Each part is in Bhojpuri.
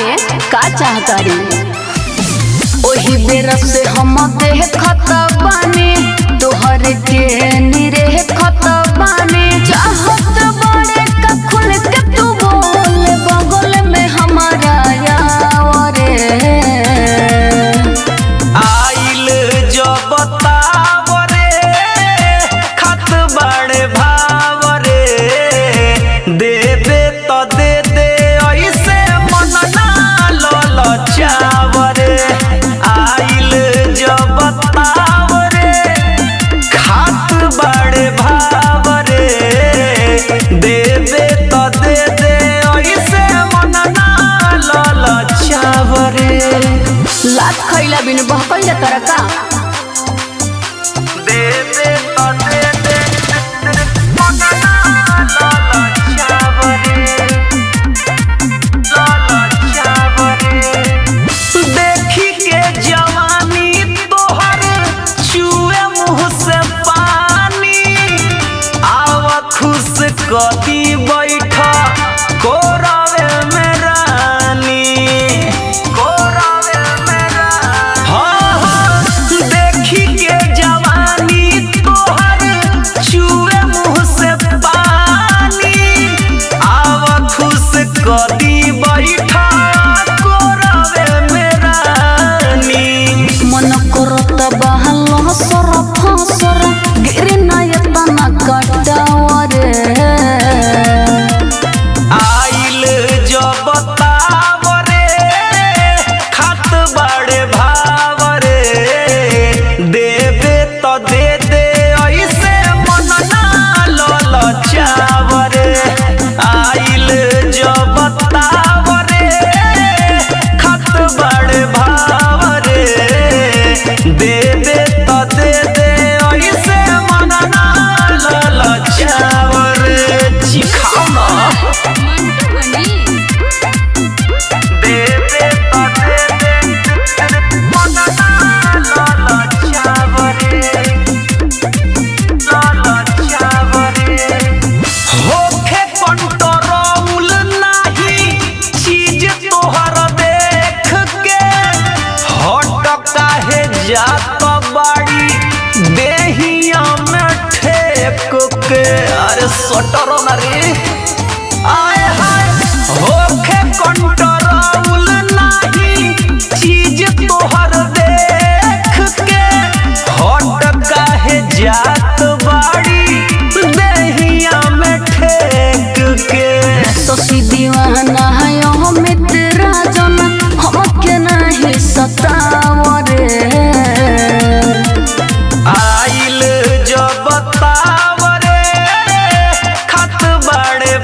रे का चाहता रे ओही बेरा से हम देह खत बानी तोहर के निरे खत बानी चाहत बड़े का खुल के तू बोल बगल में हमारा यावरे आइल जब तावरे खत बड़े भावरे देबे तो दे दे ऐसे मन ना ललचावरे आइल जब तावरे खात बड़े भावरे देबे तो दे दे ऐसे मन ना ललचावरे लात खैला बिन बहकल जाता का दे दे तो दे दे मनना लाला चावरे लाला चावरे देखी के जवानी तोहर चुए मुंह से पानी आव खुश कदी बैठा कोरावे में रानी कोरावे में रानी हाँ हाँ देखी के जवानी तोहर चुए मुंह से पानी आव खुश कदी बैठा कोरावे में रानी मन करत बहल सर फसर गिरे नयता न कटावरे आइल जब तावरे खत बड़े भावरे देबे तो दे दे ऐसे मन ना ललचावरे आइल जब तावरे खत बड़े भावरे देबे तो दे दे ऐसे मन ना ललचावरे चिखाओ ना दे दे तो दे दे मनना लाला चावरे लाला चावरे होखे कंट्रोल नाही चीज तोहर देख के हट काहे जात बाड़ी देहिया में ठेक के अरे सटर ना रे आए हाय होखे कंट्रोल नाही चीज तोहर देख के हट काहे जात बाड़ी देहिया में ठेक के ससी दीवाना है ओ मित्र जन हमके नहीं सतावरे आइल जब तावरे खत बड़े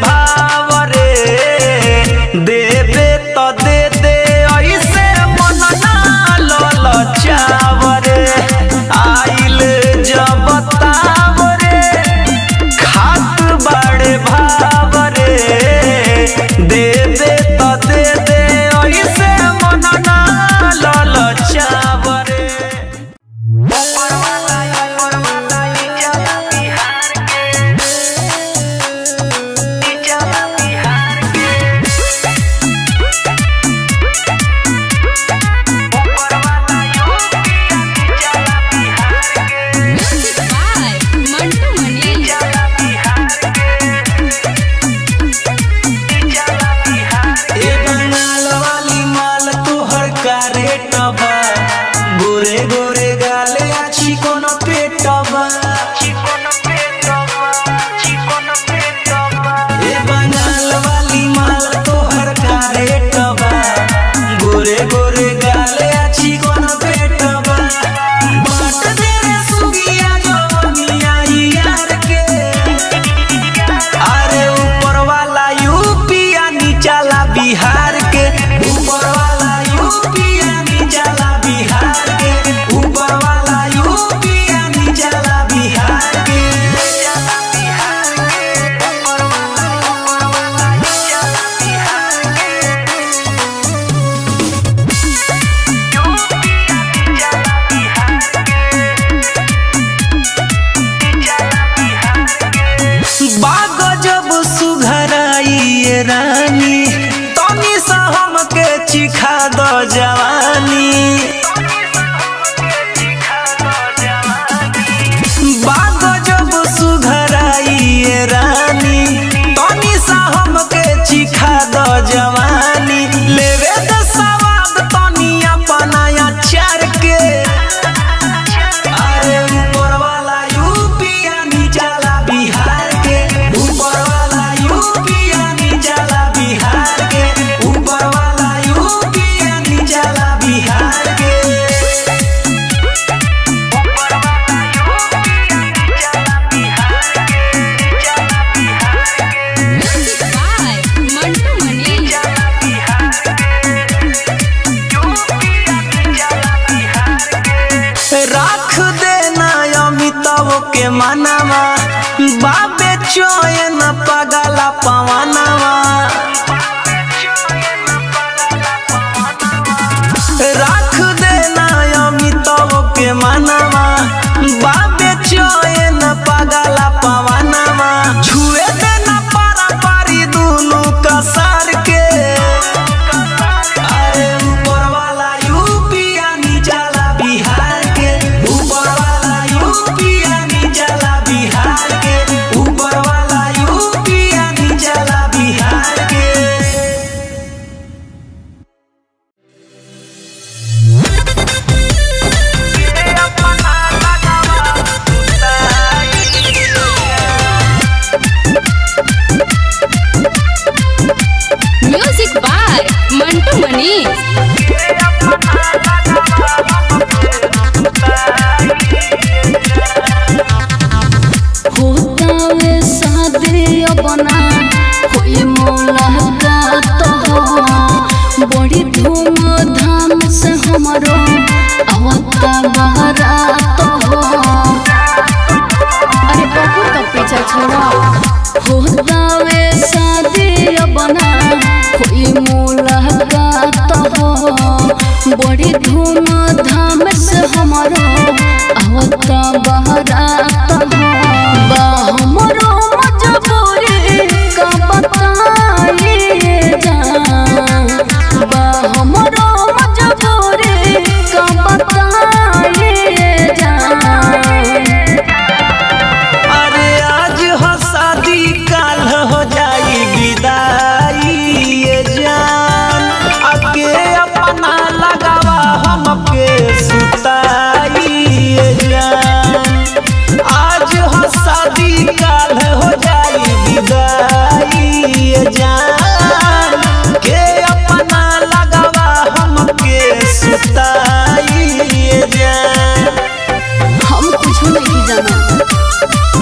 चोयन पगला पवनवा राख देना अमितव के मनवा बाबे चोयन पगला पवनवा छुए देना पारा पारी दुनु कसार के अरे ऊपर वाला यूपिया निचला बिहार के ऊपर वाला यूपिया निचला बिहार के ऊपर वाला यूपिया निचला बिहार के म्यूजिक बाय मंटू मनी होतावे शादी अपना कोई मुलाकात हो बड़ी धूम धाम से हमारो आवता बारात हो अरे बाबू का पीछा छोड़ा होतावे शादी अपना कोई मुलाकात हो बड़ी धूम धाम से हमारो आवता बारात हो बा हमरो मजबूरी का बताइए जान बा हमरो मजबूरी का बताइए जान अरे आज हो शादी काल हो जाई विदाई ये जान अके अपना लगावा हमके सुताई ये जान आज हो शादी काल हो जाई विदाई ये जान के अपना लगावा हमके सुताई ये जान हम कुछ नहीं जाना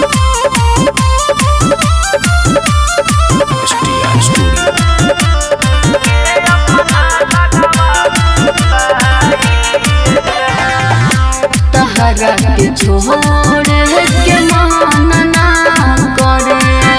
तहरा के छोड़ के मानना करे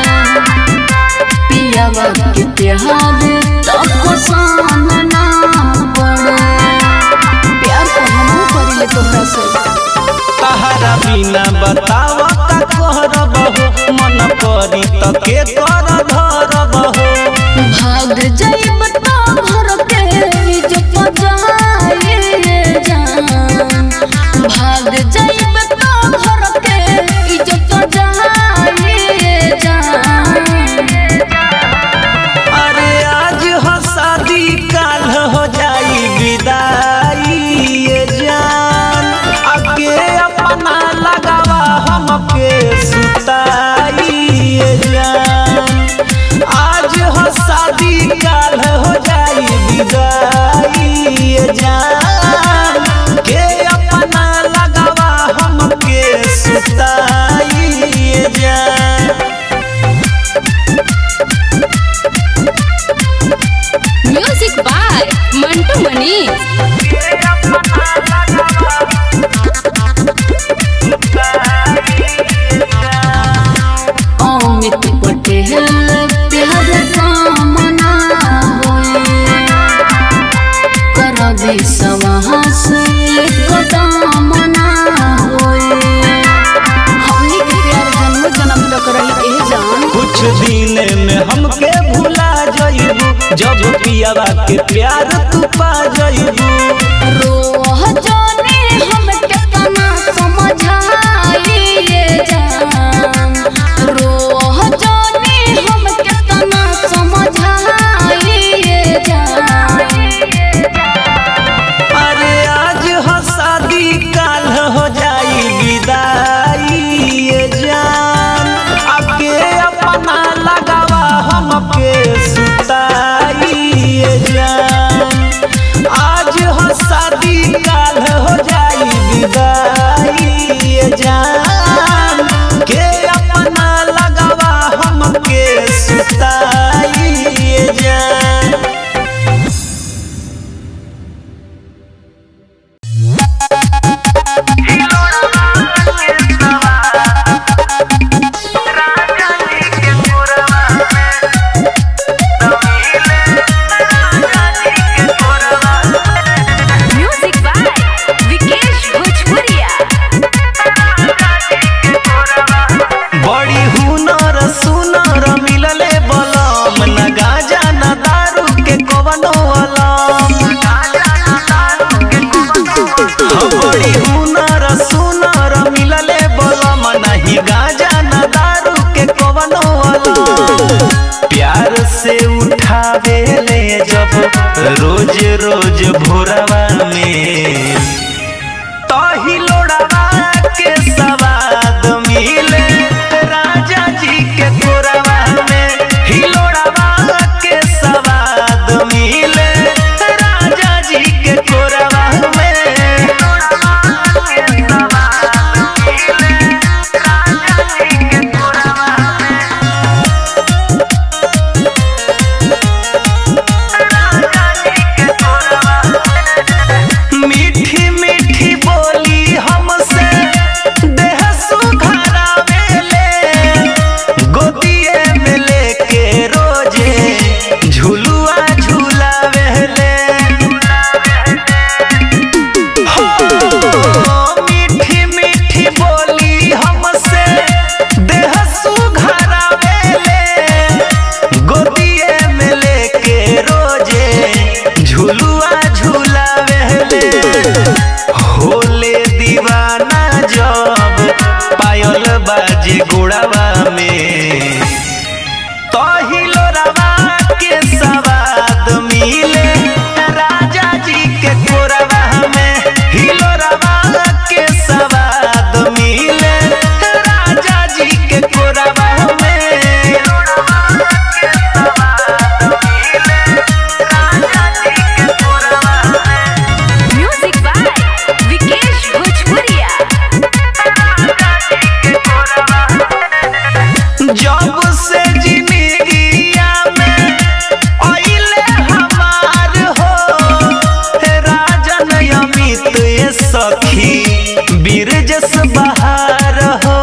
पियावा के प्यार तब सानना पड़े प्यार को हम करिले तोहरा से तहरा बिना बताव का करब हो मन करी त के कर धरब हो भाग जाइब तो घर के जो पजाए जान भाग जाइब तो घर के जो पजाए जान अरे आज हो शादी काल हो जाई विदाई ये जान अके अपना लगावा हमके सुताई ये जान आज हो शादी काल हो जाई विदाई ये जान के अपना लगावा हमके सुताई ये जान म्यूजिक बाय मंटू मनी अमित पटेल प्यार कामना होए कर विश्वास कदमना होए हमनी के प्यार जन्म जन्म तक रही ए जान कुछ दिन में हमके भुला जइबू जब पियावा के प्यार तू पा जइबू रोह जाने हम कितना समझाइए जान रोह जाने हम कितना समझाइए जान अरे आज हो शादी काल हो जाई विदाई ये जान अके अपना लगावा हमके सुताई ये जान आज हो शादी काल हो जाई आवेले जब रोज रोज भोरवा में तही लोड़वा के सवाद मिले राजा जी के कोरवा में हिलोड़वा के सवाद मिले राजा जी के कोरवा में मीठी मीठी बोली हमसे देह सुघरावेले गोदिए में लेके रोजे झुलुआ झुलावेले हो मीठी मीठी बोली हमसे देह सुघरावेले गोदिए में लेके रोजे झुलुआ झुलावेले होले दीवाना जब पायल बाजे गोड़ावा में तहिलो रवा के सवाद मिले राजा जी के कोरवा में हिलो रवा के सवाद मिले राजा जी के कोरवा में म्यूजिक बाय विकेश भोजपुरिया जब से जिंदगिया में आइले हमार हो हे राजन अमित ये सखी बीर जस बहार हो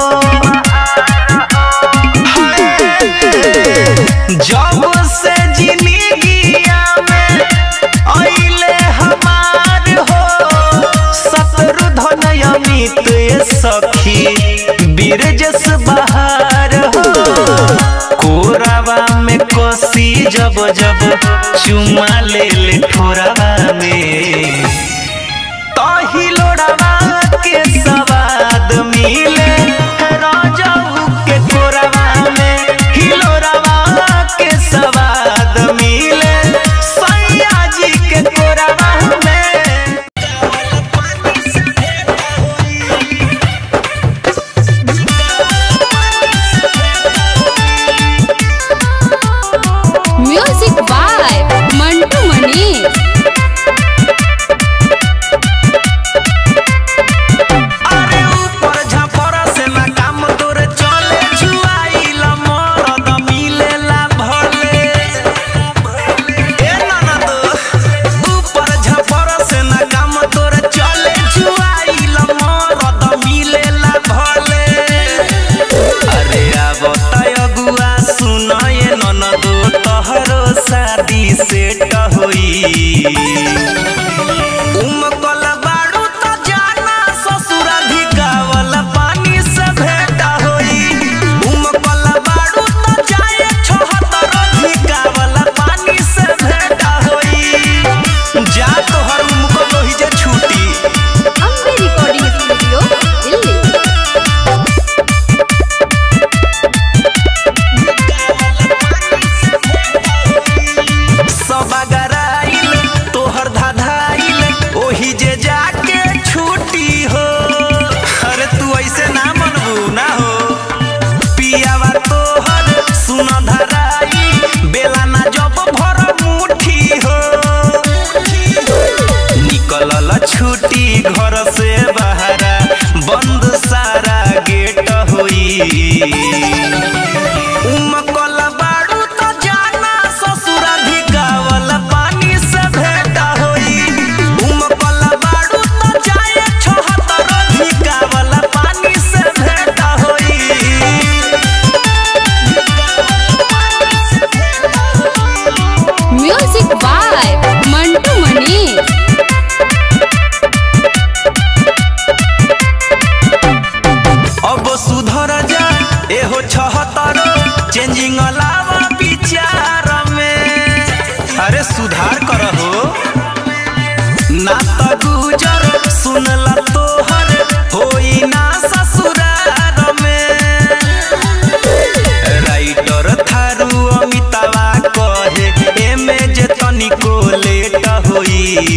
हाय। जब से जिंदगिया में आइले हमार हो शत्रुधन अमित ये सखी बीर जस बहार हो कोरावा में कोसी जब जब चुमा ले ले ठोरावा में तही लोड़ावा के सवाद मिले राजाऊ के कोरावा में हिलोरावा के सवाद मिले सैया जी के कोरावा में म्यूजिक बाय मंटू मनीष अरे ऊपर झपरा से ना काम तोरे चले जुआइला मरद मिलेला भले ए ननद ऊपर झपरा से ना काम तोरे चले जुआइला मरद मिलेला भले अरे अब तय अगुआ सुन ये ननद तोहरो शादी सेट होई उमकल बाड़ू त जाना ससुराधिकावल पानी से भेंट होई उमकल बाड़ू त जाए छोहतर अधिकावल पानी से भेंट होई जा तोहर उमकल होई जे छूटी अम्बे रिकॉर्डिंग स्टूडियो दिल्ली सब अगराइल तोहर धाधाइल ओही जे जाके छूटी हो अरे तू ऐसे ना मनबू ना हो पियावा तोहर सुन धराई बेला ना जब भर मुठी हो निकलल छुट्टी घर से बहरा बंद सारा गेट होई उमकल बाड़ू त जाना ससुराधिकावल पानी से भेंट होई उमकल बाड़ू त जाए छोहतर अधिकावल पानी से भेंट होई म्यूजिक बाय मंटू मनीष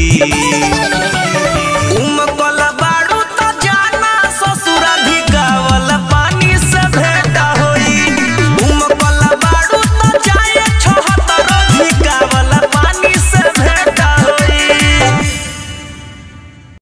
जी